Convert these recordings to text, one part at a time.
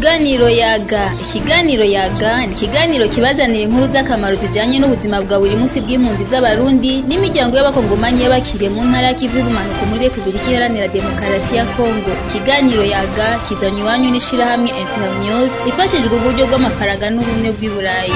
Ikiganiro yaga ikiganiro yaga ni ikiganiro kibazanira inkuru z'akamaro zijanye n'ubuzima bwa buri munsi bw'impunzi z'abarundi n'imiryango y'abakongomanyi y'abakiriye mu ntara y'ikivu y'ubumanuko muri repubulika iharanira demokarasi ya kongo ikiganiro yaga kizanywe iwanyu n'ishirahamwe internews ifashijwe uburyo bw'amafaranga n'ubumwe bw'i burayi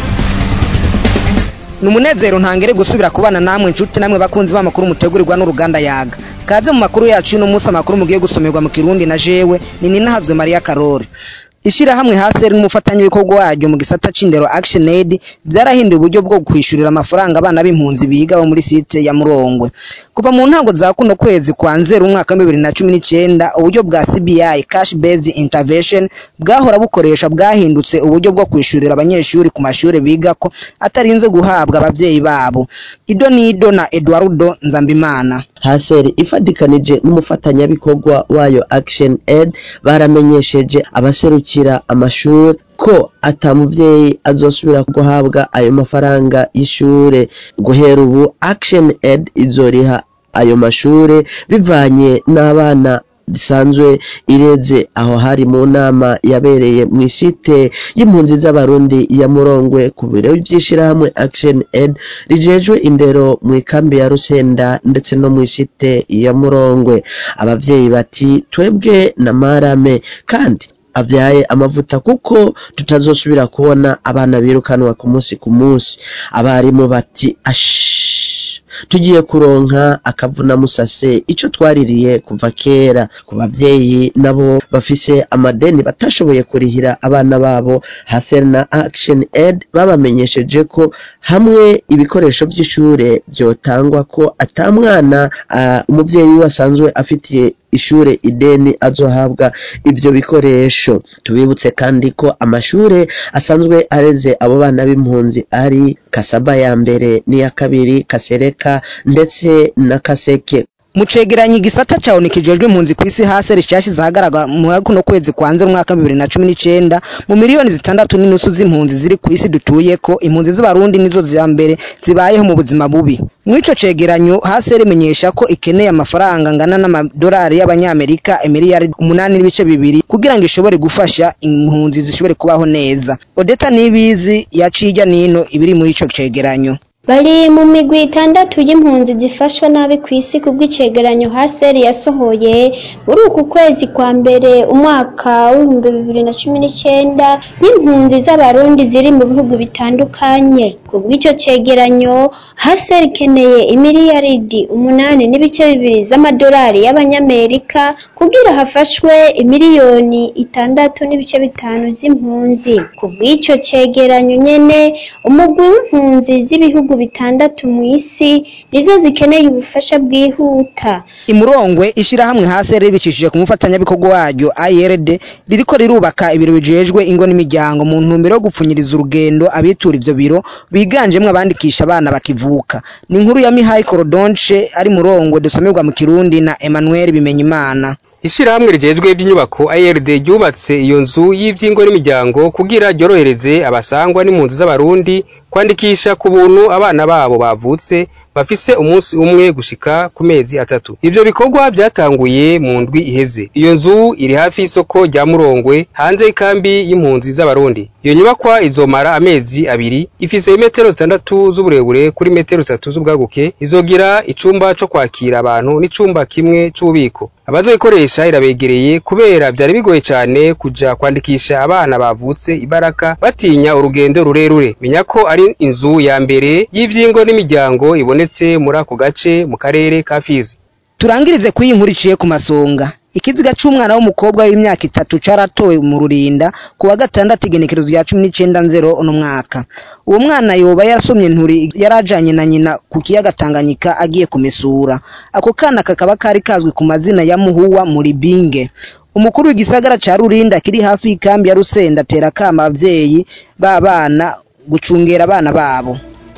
ni umunezero ntangere gusubira kubana namwe inshuti namwe bakunzi b'amakuru mutegurirwa n'uruganda yaga kaze mu makuru yacu y'uno munsi amakuru mugiye gusomerwa mu kirundi na jewe ni ninahazwe mariya karori ishirahamwe hasi n'umufatanyabikorwa waryo mu gisata c'indero action aid vyarahinduye uburyo bwo kwishurira amafaranga abana b'impunzi biga bo muri site ya murongwe kuva mu ntango za kuno kwezi kwa nzero umwaka wa bibiri na cumi n'icenda uburyo bwa cbi cash based intervention bwahora bukoresha bwahindutse uburyo bwo kwishurira abanyeshuri ku mashure bigako atarinze guhabwa abavyeyi babo ido nido na eduardo nzambimana haseri ifadikanije n'umufatanyabikorwa wayo action aid baramenyesheje abaserukira amashuri ko ata muvyeyi azosubira guhabwa ayo mafaranga y'ishure guhera ubu action aid izoriha ayo mashure bivanye n'abana risanzwe ireze aho hari mu nama yabereye mu isite y'impunzi z'abarundi ya murongwe ku biro vy'ishirahamwe action aid rijejwe indero mu ikambi ya rusenda ndetse no mu isite ya murongwe abavyeyi bati twebwe na marame kandi avyaye amavuta kuko tutazosubira kubona abana birukanwa ku munsi ku munsi abarimu bati ash tugiye kuronka akavuna musase ico twaririye kuva kera ku bavyeyi nabo bafise amadeni batashoboye kurihira abana babo Hasen na Action Aid babamenyesheje ko hamwe ibikoresho vy'ishure vyotangwa ko ata mwana uh, umuvyeyi we asanzwe afitiye ishure ideni azohabwa ivyo bikoresho tubibutse kandi ko amashure asanzwe areze abo bana b'impunzi ari kasaba ya mbere n'iya kabiri kasereka ndetse na kaseke mu cegeranyo igisata cawo nikijejwe impunzi kw'isi hasi rishashize ahagaragara mu kuno kwezi kwa nzero umwaka bibiri na cumi n'icenda mu miliyoni zitandatu n'inusu z'impunzi ziri kw'isi dutuyeko impunzi z'abarundi nizo za mbere zibayeho mu buzima bubi mw'ico cegeranyo hasi rimenyesha ko ikeneye amafaranga angana n'amadolari y'abanyamerika emiliyari umunani n'ibice bibiri kugira ngo ishobore gufasha impunzi zishobore kubaho neza odeta nibizi yaciye ijya nino ibiri muri ico cegeranyo bari mu migwi itandatu y'impunzi zifashwa nabi ku isi kubw'icegeranyo haseri yasohoye muri uku kwezi kwa mbere umwaka w'ibihumbi bibiri na cumi n'icenda nk'impunzi z'abarundi ziri mu bihugu bitandukanye kubw'icyo cegeranyo haseri ikeneye imiliyaridi umunani n'ibice bibiri z'amadolari y'abanyamerika kugira hafashwe imiliyoni itandatu n'ibice bitanu z'impunzi kubw'icyo cegeranyo nyene umugwi w'impunzi z'ibihugu bitandatu mu isi nizo zikeneye ubufasha bwihuta imurongwe ishirahamwe hasi ribicishije ku mufatanyabikorwa waryo IRD ririko rirubaka ibiro bijejwe ingo n'imiryango mu ntumbero yo gupfunyiriza urugendo abitura ivyo biro biganjemwo abandikisha abana bakivuka ni inkuru ya Mihai Korodonche ari murongwe dusomerwa mu Kirundi na Emmanuel Bimenyimana ishirahamwe rijejwe iby'inyubako IRD ryubatse iyo nzu y'ivyingo n'imiryango kugira ryorohereze abasangwa n'impunzi z'abarundi kwandikisha ku buntu abana babo bavutse bafise umunsi umwe gushika ku mezi atatu ivyo bikorwa vyatanguye mu ndwi iheze iyo nzu iri hafi y'isoko rya murongwe hanze y'ikambi y'impunzi z'abarundi iyo nyubakwa izomara amezi abiri ifise imetero zitandatu z'uburebure kuri metero zitatu z'ubwaguke izogira icumba co kwakira abantu n'icumba kimwe c'ububiko abazoyikoresha irabegereye kubera vyari bigoye cane kuja kwandikisha abana bavutse ibaraka batinya urugendo rurerure menya ko ari inzu ya mbere y'ivyingo n'imiryango ibonetse muri ako gace mu karere ka Fizi turangirize kuyi inkuru iciye ku masonga ikiziga c'umwana w'umukobwa w'imyaka itatu caratowe mu rurinda ku wa gatandatu igenekerezo rya cumi n'icenda nzero uno mwaka uwo mwana yoba yarasomye nturi yarajanye na nyina ku kiyaga Tanganyika agiye kumesura ako kana kakaba kari kazwi ku mazina ya Muhuwa muri Binge umukuru w'igisagara ca Rurinda kiri hafi y'ikambi ya Rusenda atera kama abavyeyi b'abana gucungera abana babo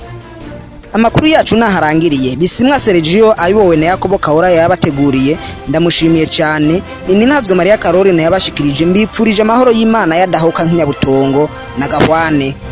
amakuru yacu naharangiriye bisimwa Sergio ayobowe na Yakobo Kahora yabateguriye ndamushimiye cyane ni ntazwe Maria Karori na yabashikirije mbipfurije amahoro y'Imana yadahoka nk'inyabutongo na gahwane